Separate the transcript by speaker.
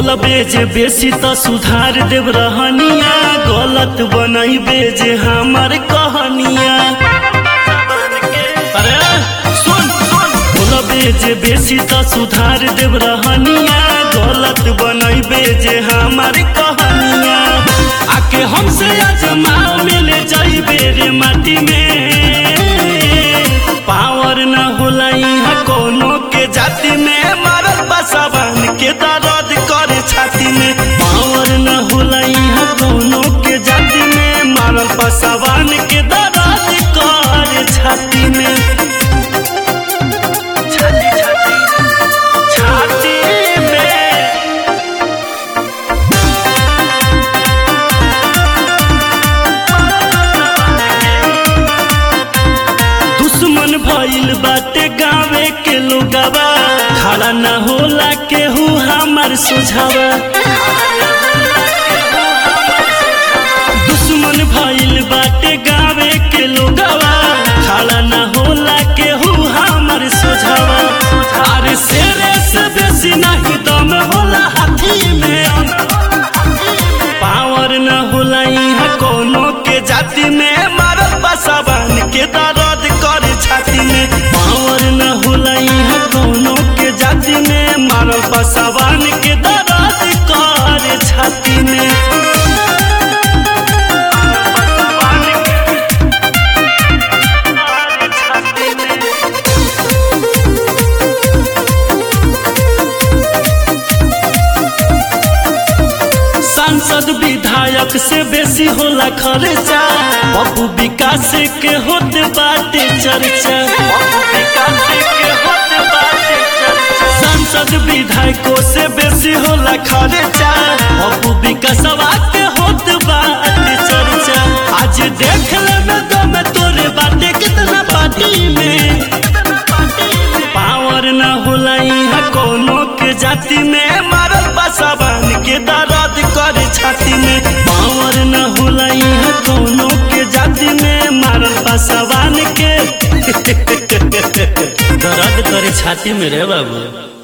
Speaker 1: बोलबे जे बेसी त सुधार देव रहनिया गलत बनैबे जे हमर कहनिया अरे सुन सुन बोलबे जे बेसी त सुधार देव रहनिया गलत बनैबे जे हमर कहनिया आके हमसे अजमाओ मिले जाइबे रे माटी में पावर न होला यहाँ कोनो के जाति में मारल बसवन के दर्द करे छाती में पावर न होला यहाँ कोनो के जाति में मारल बसवन के दर्द करे छाती में छाती छाती छाती में दुश्मन भइल बाटे गावे के लोगवा खड़ा न होला केहू हमर सुझावा दुश्मन भइल बाटे गावे के लोगवा खड़ा न होला केहू हमर सुझावा अरे शेरे से बेसी नहीं दम होला हाथी में पावर न होला यहाँ कोनो के जाति में मारल बसवन के दर्द करे छाती में पावर न होला यहाँ कोनो के जाति में मारल बसवन के दर्द करे छाती में सांसद विधायक से बेसी होला खर्चा बबू विकास के होत बाटे चर्चा सांसद विधायकों से बेसी होला खर्चा बबू विकासवा के होत बाटे चर्चा आज देख ले में दम तोरे बाटे कितना पार्टी में पावर न होला यहाँ कोनो के जाति में मारल बसवन के दर्द करे छाती में पावर न होला यहाँ कोनो के जाति में मारल बसवन के दर्द करे छाती में रे बाबू